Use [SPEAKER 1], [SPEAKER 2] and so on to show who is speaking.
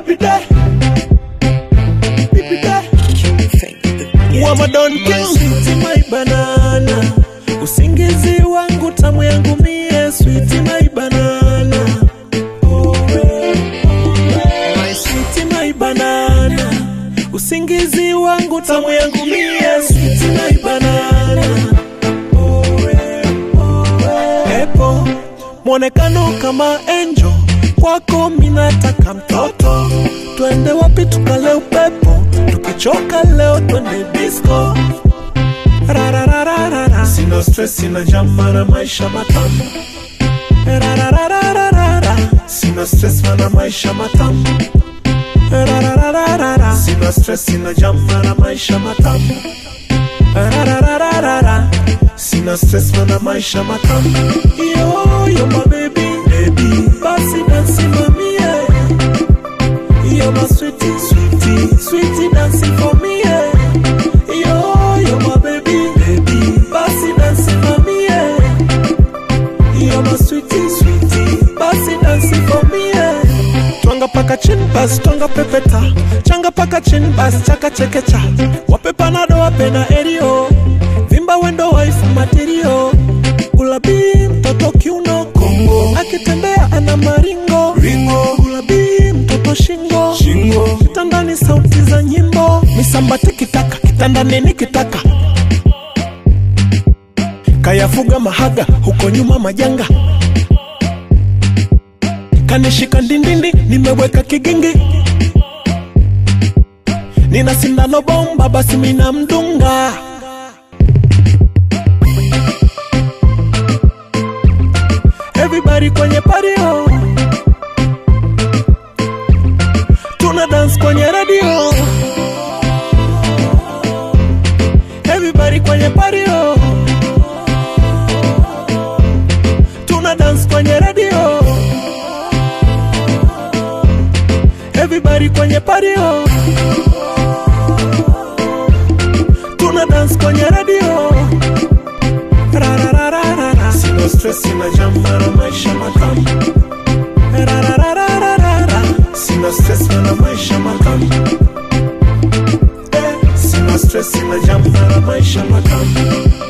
[SPEAKER 1] baby day. Baby day. Wama don kill sweet my banana. Usingizi wangu tamu yangu mie sweet my banana. My sweet my banana. Usingizi wangu tamu yangu mie sweet my banana. Epo mwonekano kama angel kwako minataka mtoto twende wapi tukale upepo tukichoka leo twende disco Rararararara. sina stress sina jama na maisha matamu Rararararara. sina stress mana maisha matamu Rararararara. sina stress sina jama na maisha matamu Rararararara. Sina stress mana maisha matamu Yo, yo my baby, baby Basi dansi mami yeah. Yo my sweetie, sweetie Sweetie dancing for me yeah. Yo, yo my baby, baby Basi dansi mami yeah. Yo my sweetie, sweetie Basi dancing for me yeah. Twanga paka chin bas, twanga pepeta Changa paka chin bas, chaka chekecha Wape panado, wape na erio Vimba wendo wife material Gulabi mtoto kiuno Kongo Akitembea ana maringo Ringo Gulabi mtoto shingo Shingo Kitandani sauti za nyimbo Misamba tikitaka Kitandani nikitaka Kayafuga mahaga Huko nyuma majanga Kanishika ndindindi Nimeweka kigingi Nina sindano bomba Basi mina mdunga Everybody kwenye pario Tuna dance kwenye radio Everybody kwenye pario Tuna dance kwenye radio Everybody kwenye pario Tuna dance kwenye radio Rararararara. Sina stress, sina jama na maisha matamu Rararararara. Sina stress na maisha matamu Eh, Sina stress, sina jama na maisha matamu